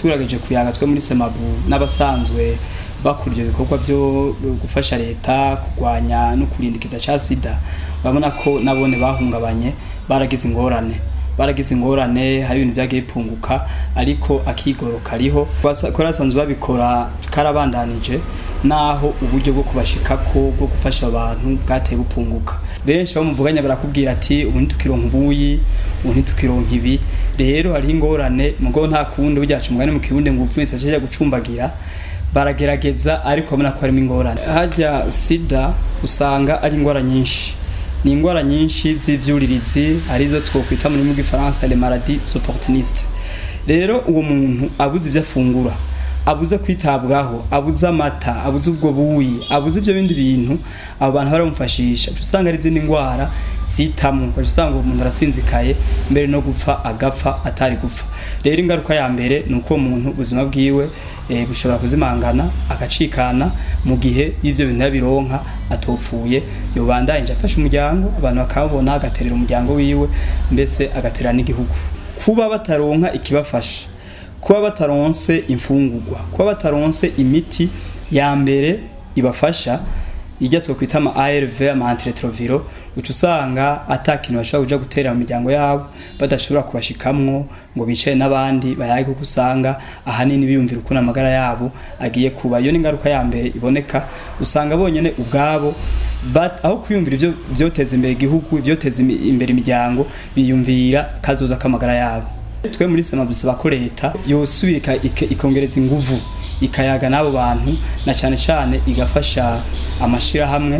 tugerageje kuyaga twe muri semabu n'abasanzwe bakora ibyo bikorwa byo gufasha leta kurwanya no kurinda ikiza cya sida urabona ko nabone bahungabanye baragize ingorane baragize ingorane hari ibintu byagiye bipunguka ariko akigoro kariho ko basanzwe babikora karabandanije naho uburyo bwo kubashikako bwo gufasha abantu bwateye bupunguka benshi abo muvuganya barakubwira ati ubu ntitukironka ubuyi ubu ntitukironka ibi rero hariho ingorane mugo nta kundi buryacu umugani mu kirundi ngo upfunitse ajeje gucumbagira baragerageza ariko babona ko harimo ingorane hajya sida usanga ari ingwara nyinshi ni ingwara nyinshi z'ivyuririzi arizo twokwita mu rurimi rw'ifaransa les maladies opportunistes rero uwo muntu abuze ivyo afungura abuze kwitabwaho abuze amata abuze ubwo buyi abuze ivyo bindi bintu abo bantu baramufashisha uca usanga ari izindi ndwara zitamwo uca usanga uwo muntu arasinzikaye mbere no gupfa agapfa atari gupfa rero ingaruka ya mbere ni uko uwo muntu ubuzima bwiwe e, bushobora kuzimangana agacikana mu gihe y'ivyo bintu yabironka atopfuye yobandanyije afasha umuryango abantu bakabona agaterera umuryango wiwe mbese agaterera n'igihugu kuba bataronka ikibafasha kuba bataronse imfungurwa kuba bataronse imiti ya mbere ibafasha ijya twokwita ama ARV ama antiretroviro uca usanga atakintu bashobora kuja gutera mu miryango yabo badashobora kubashikamwo ngo bicaye n'abandi bayaye kuko usanga ahanini biyumvira ukuntu amagara yabo agiye kuba iyo ni ingaruka ya mbere iboneka usanga bonyene ubwabo aho kwiyumvira ivyo vyoteza imbere igihugu vyoteza imbere imiryango biyumvira kazoza k'amagara yabo twe muri sema dusaba ko leta yosubira ikongereza inguvu ikayaga n'abo bantu na cyane cyane igafasha amashirahamwe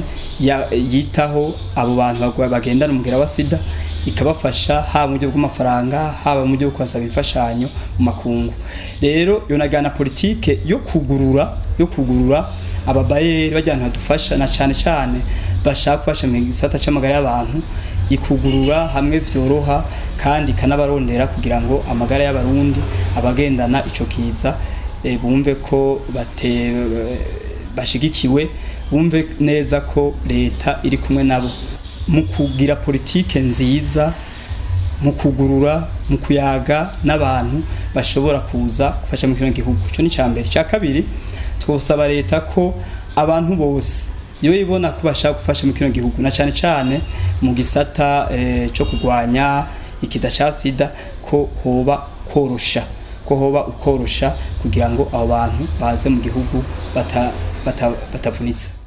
yitaho abo bantu bagendana umugira wa sida ikabafasha haba mu buryo bw'amafaranga haba mu buryo bwo kubasaba imfashanyo mu makungu rero yonagana politike yo kugurura yo kugurura ababayeri bajyana badufasha na cyane cyane bashaka gufasha mu gisata cy'amagara y'abantu ikugurura hamwe byoroha kandi ikanabarondera kugira ngo amagara y'abarundi abagendana ico kiza e, bumve ko bate bashigikiwe bumve neza ko leta iri kumwe nabo mu kugira politike nziza mu kugurura mu kuyaga n'abantu bashobora kuza gufasha mu kino gihugu ico ni cyambere cya kabiri twosaba leta ko abantu bose iyo ibona ko bashaka gufasha mu kino gihugu na cyane cyane mu gisata eh, cyo kurwanya ikiza cya sida ko hoba korosha ko hoba ukorosha kugira ngo abo bantu baze mu gihugu batavunitse bata, bata